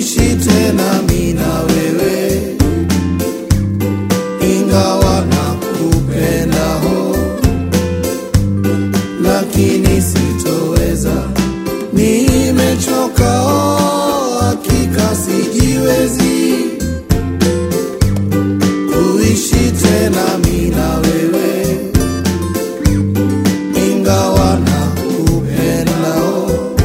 kuishi tena mimi na wewe, ingawa nakupenda ho, lakini sitoweza, nimechoka oh, hakika sijiwezi kuishi tena mimi na wewe, ingawa nakupenda oh,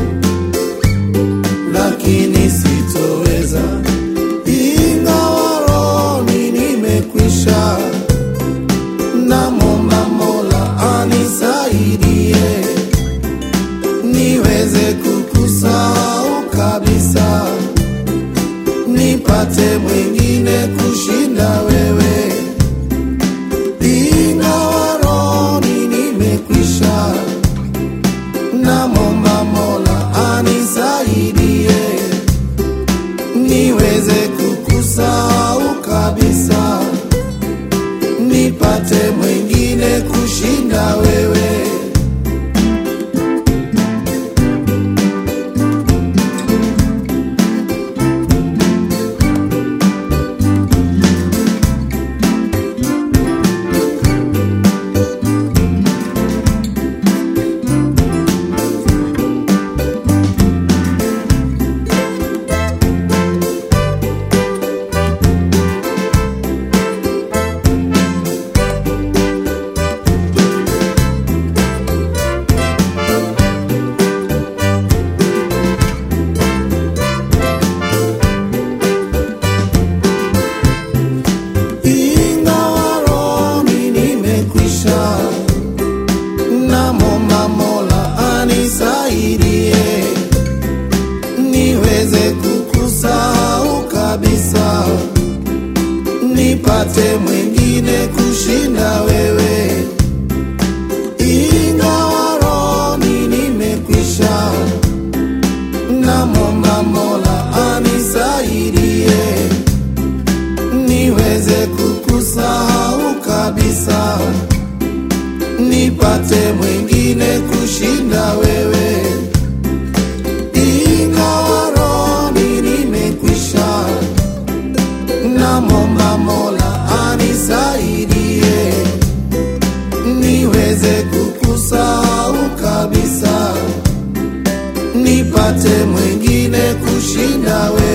lakini sitoweza, ingawa rohoni nimekwisha. Namwomba Mola anisaidie niweze kukusahau kabisa, nipate mwingine kushinda wewe, ingawa rohoni nimekwisha. Namwomba Mola anisaidie niweze kukusahau kabisa, nipate mwingine kushinda wewe. ingawa rohoni nimekwisha, namwomba Mola anisaidie niweze kukusahau kabisa, nipate mwingine kushinda wewe, ingawa rohoni nimekwisha, namwomba Mola anisaidie niweze kukusahau kabisa, nipate mwingine kushinda wewe, ingawa rohoni nimekwisha. Namwomba Mola anisaidie niweze kukusahau kabisa, nipate mwingine kushinda wewe.